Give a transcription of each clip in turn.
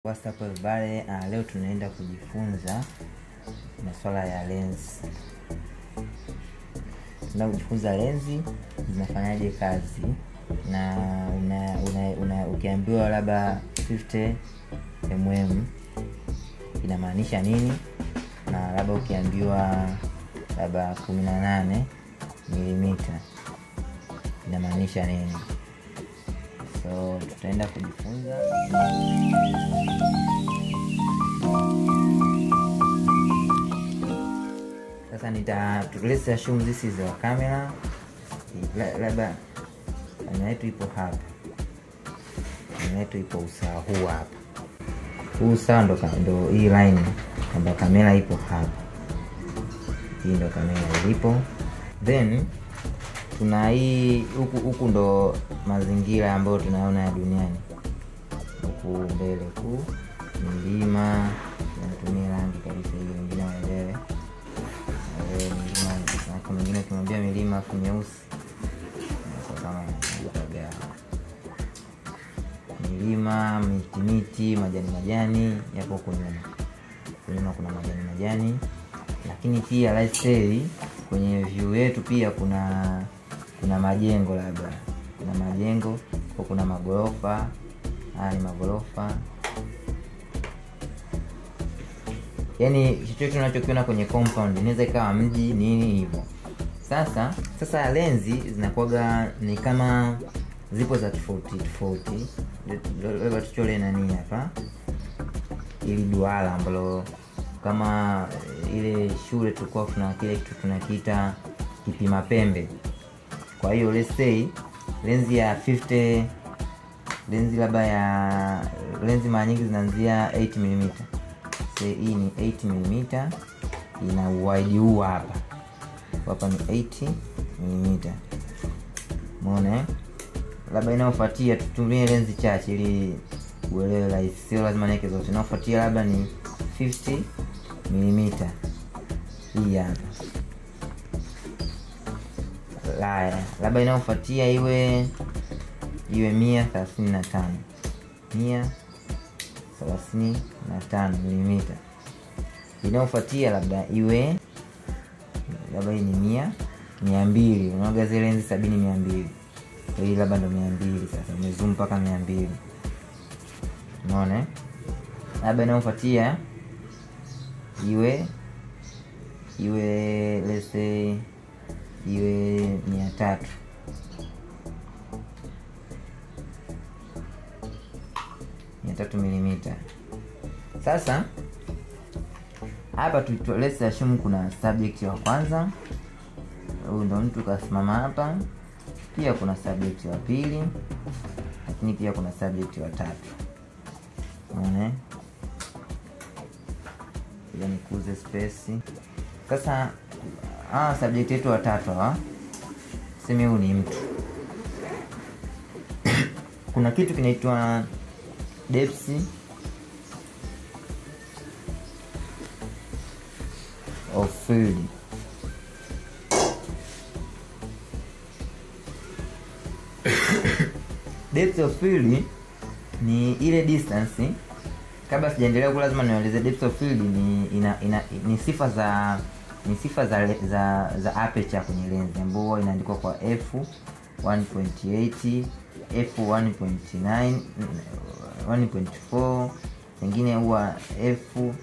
What's up everybody? Uh, leo tunaenda kujifunza masuala ya lens. Tunaenda kujifunza lenzi zinafanyaje kazi na una, una, una ukiambiwa labda 50 mm inamaanisha nini, na labda ukiambiwa labda 18 milimita inamaanisha nini. So tutaenda kujifunza sasa nita let's assume this is our camera La- labda kamera yetu ipo hapa kamera yetu ipo usawa huu hapa huu usawa ndo, ka- ndo hii line kwamba kamera ipo hapa hii ndo kamera ilipo then tuna hii huku huku ndo mazingira ambayo tunaona ya duniani huku mbele ku milima natumia rangi kabisa hiyo wengine waelewe Eh, milima na mwingine ukimwambia milima afu nyeusi inakuwa kama utagaa milima miti miti majani majani yapo huku nyuma Huku nyuma kuna majani majani lakini pia let's say kwenye view yetu pia kuna kuna majengo labda kuna majengo kwa kuna magorofa haya ni magorofa yaani chochote unachokiona kwenye compound inaweza ikawa mji nini hivyo sasa sasa lenzi zinakuwaga ni kama zipo za tofauti tofauti labda tuchole nani hapa ili duara ambalo kama eh, ile shule tulikuwa tuna kile kitu tunakiita kipima pembe kwa hiyo let's say lenzi ya 50 lenzi labda ya lenzi mara nyingi zinaanzia 8 mm Say hii ni 8 mm ina wide huu hapa hapa ni 8 mm umeona eh? labda inayofuatia tutumie lenzi chache ili uelewe rahisi sio lazima niweke zote inayofuatia labda ni 50 mm hii hapa laya labda inayofuatia iwe iwe mia thelathini na tano mia thelathini na tano milimita inayofuatia labda iwe labda hii ni mia mia mbili unaoga zile lenzi sabini mia mbili Kwa hii labda ndo mia mbili sasa umezoom mpaka mia mbili unaona eh? labda inayofuatia iwe iwe let's say iwe mia tatu mia tatu milimita sasa hapa tu- tu- let's assume kuna subject wa kwanza huyu ndo mtu kasimama hapa pia kuna subject wa pili lakini pia kuna subject wa tatu unaona eh? Ngoja nikuze space sasa hawa subject yetu watatu hawa seme huu ni mtu kuna kitu kinaitwa depth of field depth of field ni ile distance kabla sijaendelea huku lazima nieleze depth of field ni ina, ina, ni sifa za ni sifa za le- za za aperture kwenye lenzi ambayo huwa inaandikwa kwa f 1.8 f 1.9 1.4 pengine huwa f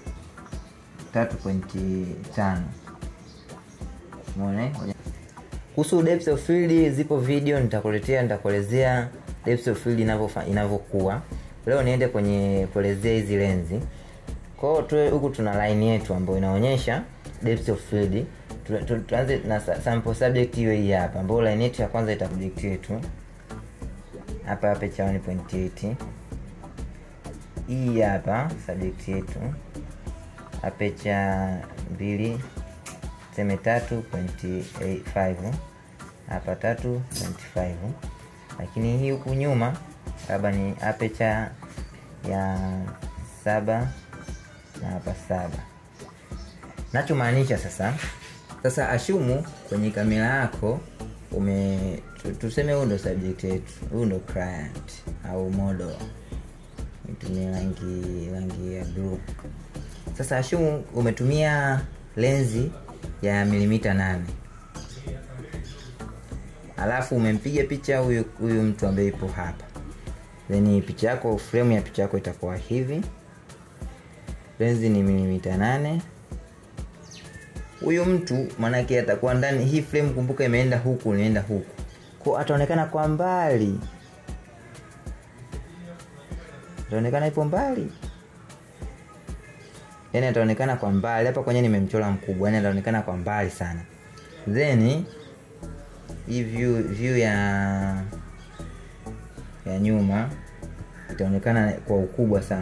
3.5 umeona eh? kuhusu depth of field zipo video nitakuletea nitakuelezea depth of field inavyofa- inavyokuwa leo niende kwenye kuelezea hizi lenzi kwao tu huku tuna line yetu ambayo inaonyesha depth of field Tu- tu- tuanze na sa- sample subject hiyo hii hapa ambayo line yetu ya kwanza ita project yetu hapa hapa cha 1.8 hii hapa subject yetu apecha mbili tuseme tatu pointi five hapa tatu pointi five lakini hii huku nyuma labda ni apecha ya saba na hapa saba nachomaanisha sasa sasa ashumu kwenye kamera yako ume tu- tuseme huu ndo subject yetu huu ndo client au model nitumie rangi rangi ya blue sasa ashumu umetumia lenzi ya milimita nane alafu umempiga picha huyu huyu mtu ambaye ipo hapa then picha yako frame ya picha yako itakuwa hivi lenzi ni milimita nane huyu mtu maanake atakuwa ndani hii frame kumbuka imeenda huku inaenda huku ko ataonekana kwa mbali ataonekana ipo mbali yani ataonekana kwa mbali hapa kwenye nimemchora mkubwa yani ataonekana kwa mbali sana then hii view, view ya ya nyuma itaonekana kwa ukubwa sana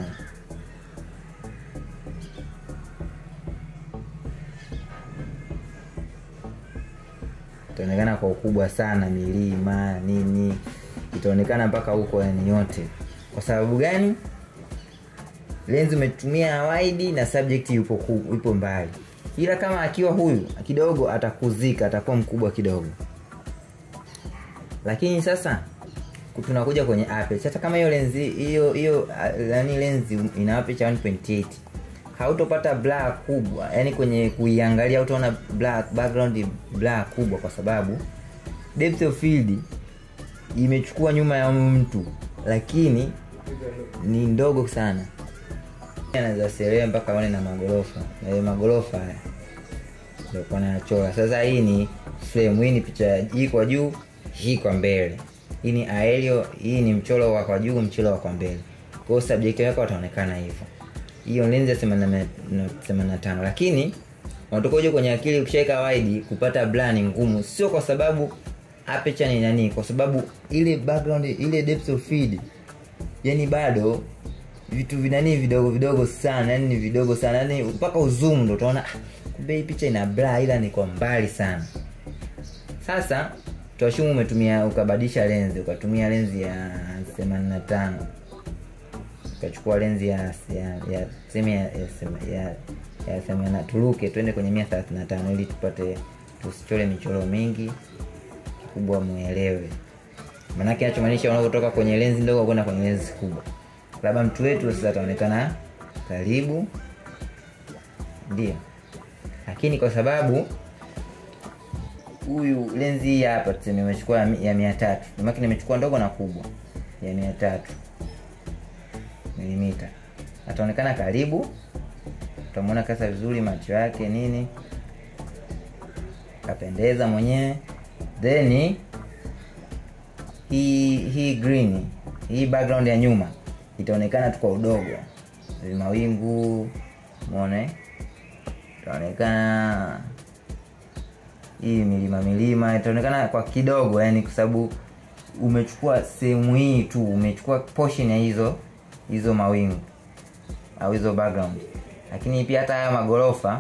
itaonekana kwa ukubwa sana milima nini itaonekana mpaka huko yani yote kwa sababu gani lenzi umetumia wide na subject yupo, ku, yupo mbali ila kama akiwa huyu kidogo atakuzika atakuwa mkubwa kidogo lakini sasa tunakuja kwenye aperture hata kama hiyo lenzi hiyo hiyo yani lenzi ina aperture 1.8 hautopata blur kubwa yani kwenye kuiangalia utaona black background blur kubwa kwa sababu depth of field imechukua nyuma ya mtu lakini ni ndogo sana anaweza serea mpaka one na magorofa na magorofa haya ndio kwa nachora sasa hii ni frame hii ni picha hii kwa juu hii kwa mbele hii ni aerial hii ni mchoro wa kwa juu mchoro wa kwa mbele kwa hiyo subject yako wataonekana hivyo hiyo lenzi ya 85 lakini unatoka kwenye akili ukishaweka wide kupata blur ni ngumu sio kwa sababu aperture ni nani kwa sababu ile background ile depth of field yani bado vitu vinani vidogo vidogo sana yani ni vidogo sana yani mpaka uzoom ndo utaona kumbe hii picha ina blur ila ni kwa mbali sana sasa tuashumu umetumia ukabadilisha lenzi ukatumia lenzi ya 85 ukachukua lenzi ya ya ya semi ya ya, ya, ya semana turuke twende kwenye mia thelathini na tano ili tupate tusichore michoro mingi kikubwa muelewe maanake nachomaanisha unavyotoka kwenye lenzi ndogo kwenda kwenye lenzi kubwa labda mtu wetu sasa ataonekana karibu ndio lakini kwa sababu huyu lenzi hii hapa tuseme imechukua ya mia tatu maki nimechukua ndogo na kubwa ya mia tatu milimita ataonekana karibu utamwona kasa vizuri macho yake nini kapendeza mwenyewe then hii hii green hii background ya nyuma itaonekana tu kwa udogo mawingu mone itaonekana hii milima milima itaonekana kwa kidogo yani kwa sababu umechukua sehemu hii tu umechukua portion ya hizo hizo mawingu au hizo background lakini pia hata haya magorofa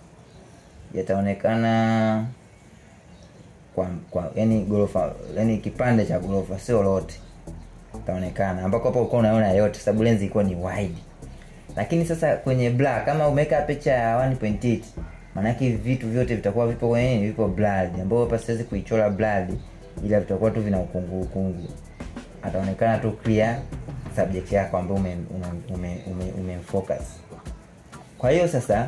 yataonekana kwa, kwa yani gorofa yani kipande cha gorofa sio lote itaonekana ambako hapo uko unaona yote sababu lenzi ilikuwa ni wide lakini sasa kwenye black kama umeweka picha ya 1.8 maanake vitu vyote vitakuwa vipo kwenye vipo blurred ambao hapa siwezi kuichora blurred ila vitakuwa tu vina ukungu ukungu ataonekana tu clear subject yako ambayo ume, ume, ume, ume, ume focus kwa hiyo sasa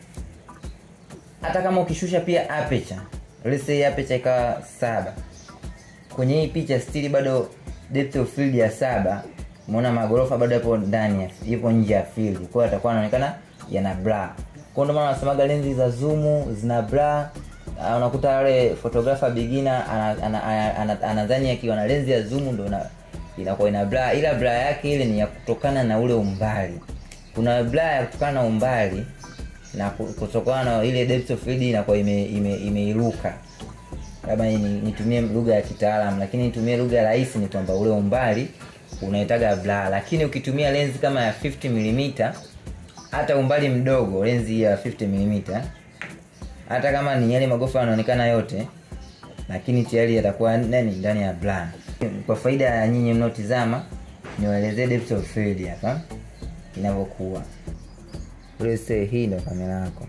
hata kama ukishusha pia aperture let's say aperture ikawa saba kwenye hii picha stili bado depth of field ya saba umeona magorofa bado yapo ndani yapo nje ya field kwa hiyo atakuwa anaonekana yana blur kwa ndio maana wanasemaga lenzi za zoom zina blur uh, unakuta wale photographer beginner anadhani akiwa na lenzi ya zoom ndo inakuwa ina blur ila blur yake ile ni ya kutokana na ule umbali kuna blur ya kutokana na umbali na kutokana na ile depth of field inakuwa imeiruka ime, ime labda nitumie lugha ya kitaalam lakini nitumie lugha rahisi ni kwamba ule umbali unaitaga blur lakini ukitumia lenzi kama ya 50 mm hata umbali mdogo lenzi ya 50 mm hata kama ni yale magofa yanaonekana yote lakini tayari yatakuwa nani ndani ya blur kwa faida ya nyinyi mnaotizama niwaelezee depth of field hapa inavyokuwa say hii ndo kamera yako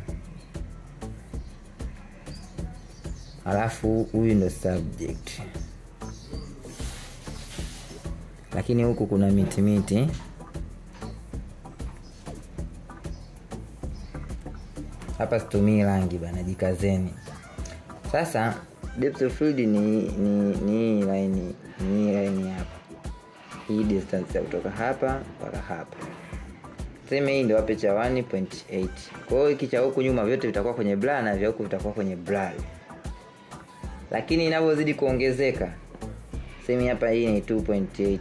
alafu huyu ndo subject lakini huku kuna miti miti hapa situmii rangi bana jikazeni sasa depth of field ni ni ni hii line ni hii line hapa hii distance ya kutoka hapa mpaka hapa tuseme hii ndio aperture 1.8 kwa hiyo hiki cha huku nyuma vyote vitakuwa kwenye blur na vya huku vitakuwa kwenye blur lakini inavyozidi kuongezeka semi hapa hii ni 2.8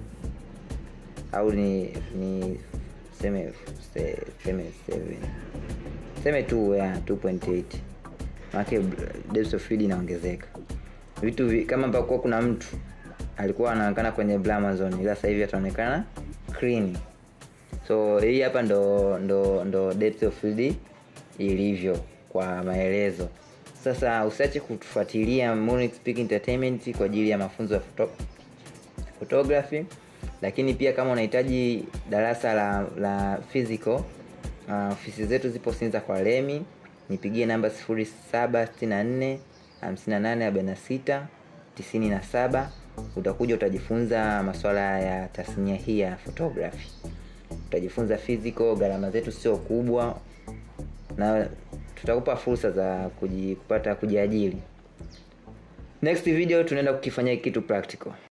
au ni ni seme se- seme 7 seme tu ya 2.8 maanake depth of field inaongezeka vitu vi, kama pakuwa kuna mtu alikuwa anaonekana kwenye blur Amazon ila sasa hivi ataonekana clean so hii hapa ndo ndo ndo depth of field ilivyo kwa maelezo sasa usiache kutufuatilia Monix Peak Entertainment kwa ajili ya mafunzo ya photo, photography lakini pia kama unahitaji darasa la la physical uh, ofisi zetu zipo Sinza kwa Lemi nipigie namba 0764 5846 97 utakuja utajifunza masuala ya tasnia hii ya photography utajifunza physical gharama zetu sio kubwa na tutakupa fursa za kuji, kupata kujiajiri next video tunaenda kukifanyia kitu practical